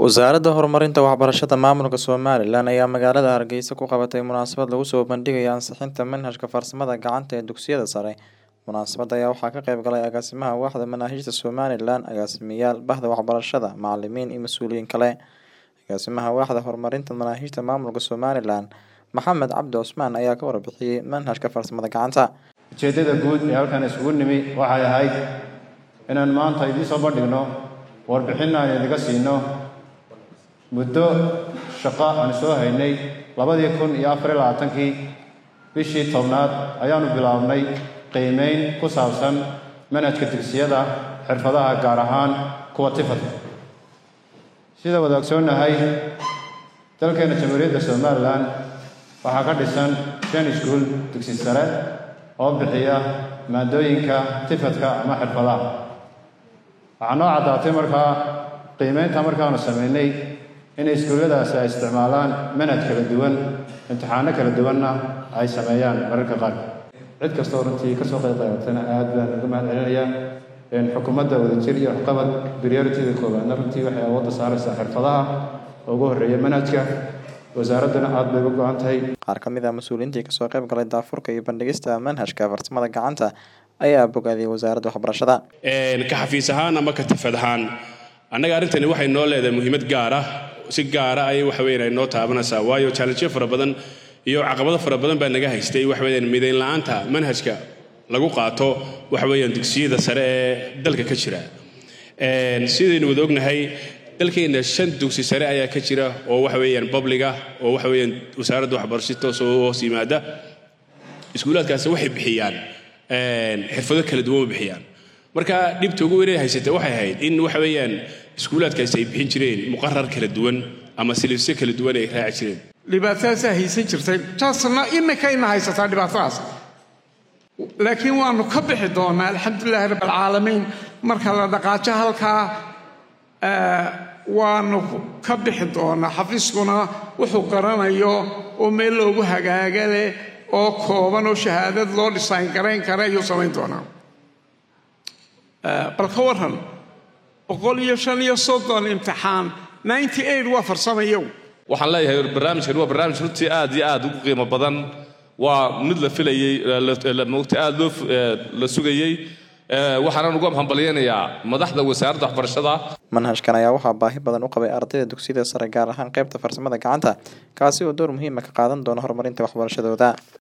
Wasaaradda Horumarinta Waxbarashada Maamulka Somalilan ayaa magaalada Hargeysa ku qabatay munaasabad lagu soo bandhigayo ansixinta manhajka farsamada gacanta ee dugsiyada sare. Munaasabadda ayaa waxaa ka qayb galay agaasimaha waaxda manaahijta Somalilan, agaasimayaal, bahda waxbarashada, macalimiin iyo mas'uuliyiin kale. Agaasimaha waaxda horumarinta manaahijta maamulka Somalilan, Maxamed Cabdi Cusmaan ayaa ka warbixiyay manhajka farsamada gacanta. ujeeddada guud ee halkan isugu nimi waxay ahayd inaan maanta idiin soo bandhigno warbixin aan idiga siino muddo shaqo aan soo haynay labadii kun iyo afar iyo labaatankii bishii tobnaad ayaanu bilaabnay qiimeyn ku saabsan manhajka dugsiyada xirfadaha gaar ahaan kuwa tifadka sida wada ogsoonnahay dalkeena jamhuuriyadda somalilan waxaa ka dhisan shan iskuul dugsi sare oo bixiya maadooyinka tifadka ama xirfadaha waxaa noo caddaatay markaa qiimeynta markaanu samaynay inay iskuulladaasi ay isticmaalaan manhaj kala duwan imtixaano kala duwanna ay sameeyaan mararka qaar cid kastoo runtii kasoo qayb qaadatana aad baan uga mahad celinayaa xukuumadda wadajir iyo waxqabad priorityda koowaadna runtii waxay awoodda saaraysaa xirfadaha ugu horreeya manhajka wasaaradduna aad bay uga go-an tahay Qaar ka mid ah mas'uuliyiintii kasoo qayb galay daafurka iyo bandhigista manhajka farsamada gacanta ayaa bogaadiyay wasaaradda waxbarashada. ka xafiis ahaan ama ka tifad ahaan annaga arrintani waxay noo leedahay muhiimad gaar ah si gaara ayay waxa weeyaan ay noo taabanaysaa waayo challengeyo fara badan iyo caqabado fara badan baa naga haystay waxa weeyaan midayn la'aanta manhajka lagu qaato waxa weeyaan dugsiyada sare ee dalka ka jira sidaynu wada ognahay dalkeena shan dugsi sare ayaa ka jira oo waxa weeyaan public ah oo waxa weeyaan wasaaradda waxbarashada toos oo hoos yimaada iskuulaadkaasi waxay bixiyaan xirfado kala duwan bay bixiyaan marka dhibta ugu weyn ee haysata waxay ahayd in waxa weeyaan iskuulaadkaasi ay bixin jireen muqarar kala duwan ama silibsyo kala duwan ay raaci jireen dhibaatadaasaa haysan jirtay taasna imikayna haysataa dhibaatadaas laakiin waanu ka bixi doonaa alxamdulilahi rabb alcaalamiin marka la dhaqaajo halkaa waanu ka bixi doonaa xafiiskuna wuxuu garanayo oo meel loogu hagaaga leh oo kooban oo shahaadad loo dhisayn garayn kara ayuu samayn doonaa bal ka waran boqol iyo shan iyo soddon imtixaan ninety eight waa farsamayow waxaan leeyahay barnaamijkan waa barnaamij runtii aad iyo aad ugu qiimo badan waa mid la filayey mogta aad loo la sugayey waxaanan uga hambalyaynayaa madaxda wasaaradda waxbarashada Manhajkan ayaa waxaa baahi badan u qabay ardayda dugsiyada sare gaar ahaan qaybta farsamada gacanta kaasi oo door muhiim ah ka qaadan doona horumarinta waxbarashadooda.